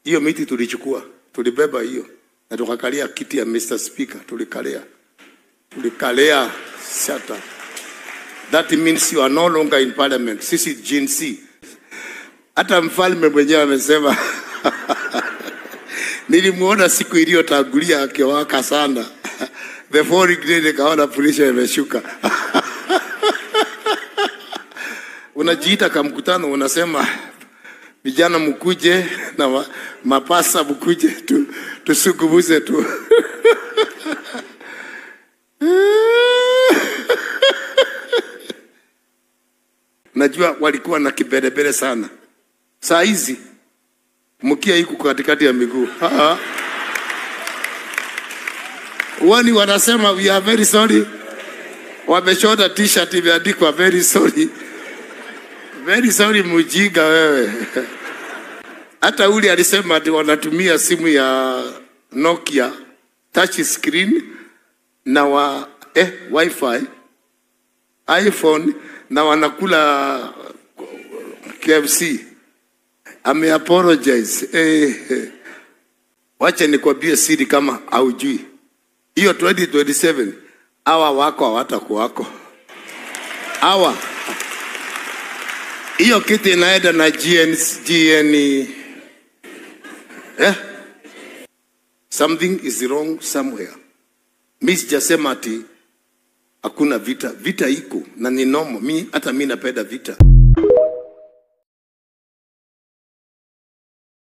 Hiyo miti tulichukua, tulibeba hiyo na tukakalia kiti ya Mr. Speaker, tulikalia tulikalia. Shut up. That means you are no longer in parliament. Sisi Gen Z. Hata mfalme mwenyewe amesema nilimuona siku iliyotangulia akiwaka sana the following day nikaona pulisha imeshuka unajiita ka mkutano unasema vijana mkuje na ma, mapasa mkuje tu, tusungumuze tu najua walikuwa na kiberebere sana saa hizi mkia iko katikati ya miguu Ah. wani wanasema we are very sorry wameshona t-shirt imeandikwa very sorry very sorry mjinga wewe hata ule alisema ati wanatumia simu ya Nokia touch screen na wa eh, wifi iPhone na wanakula KFC ame apologize eh, eh. Wacha nikwambie siri kama haujui hiyo 2027 hawa wako hawatakuwako hawa hiyo kitu inaenda na GN, GN eh? something is wrong somewhere mi sijasema ati hakuna vita vita iko na ni nomo mi hata mi napenda vita